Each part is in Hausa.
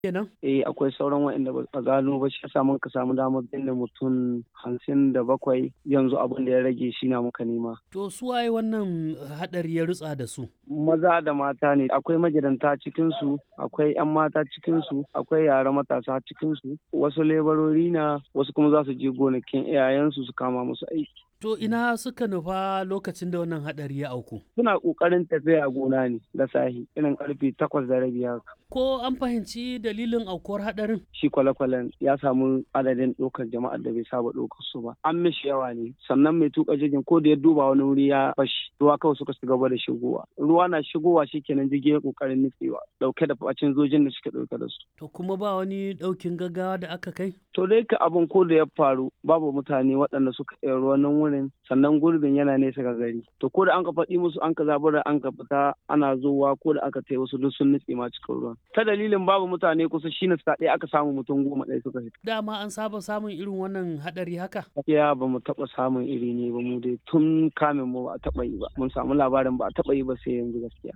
kenan? Eh akwai sauran waɗanda ba a gano ba shi yasa muka samu damar binne mutum hamsin da bakwai yanzu abin da ya rage shi na muka nema. To su waye wannan haɗari ya rutsa da su? Maza da mata ne akwai magidanta cikinsu akwai 'yan mata cikinsu akwai yara matasa cikinsu wasu lebarori na wasu kuma za su je gonakin iyayensu su kama musu aiki. To ina suka nufa lokacin da wannan haɗari ya auku? Suna ƙoƙarin tafiya gona ne da sahi irin ƙarfe takwas da rabi haka. Ko an fahimci dalilin aukuwar haɗarin? Shi kwale-kwalen ya samu adadin ɗaukar jama'ar da bai saba ɗaukar su ba. An mishi yawa ne sannan mai tuka jirgin ko da ya duba wani wuri ya fashi ruwa kawai suka shiga gaba da shigowa. Ruwa na shigowa shikenan jirgin ya ƙoƙarin nutsewa ɗauke da facin zojin da suke ɗauke da su. To kuma ba wani ɗaukin gaggawa da aka kai? To dai ka abin ko da ya faru babu mutane waɗanda suka iya ruwan nan wurin sannan gurbin yana nesa ga gari. To ko da an ka faɗi musu an ka zabura an ka fita ana zuwa ko da aka tai wasu duk sun nutse ma cikin ruwan. Ta dalilin babu mutane kusa shi ne sa ɗaya aka samu mutum goma ɗaya suka fita. Dama an saba samun irin wannan haɗari haka? Gaskiya ba mu taɓa samun iri ne ba mu dai tun kamin mu ba a taɓa yi ba. Mun samu labarin ba a taɓa yi ba sai yanzu gaskiya.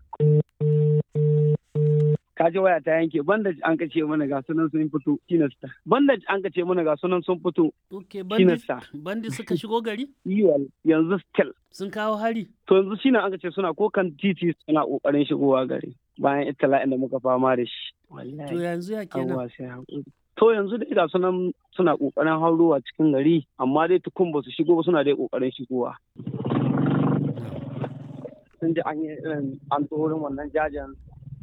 kaji waya ta yanke bandage an ka ce mana ga sunan sun fito kinasta bandage an ka ce mana ga sunan sun fito Ok, bandi suka shigo gari? yiwal yanzu still Sun kawo hari? to yanzu shine an ka ce suna ko kan titi suna kokarin shigowa gari bayan itala'in da muka fama da shi To yanzu ya kenan. Allah sai hakuri to yanzu dai ga sunan suna kokarin haurowa cikin gari amma dai tukun ba su shigo ba suna dai kokarin shigowa sun ji an yi irin an tsoron wannan jajen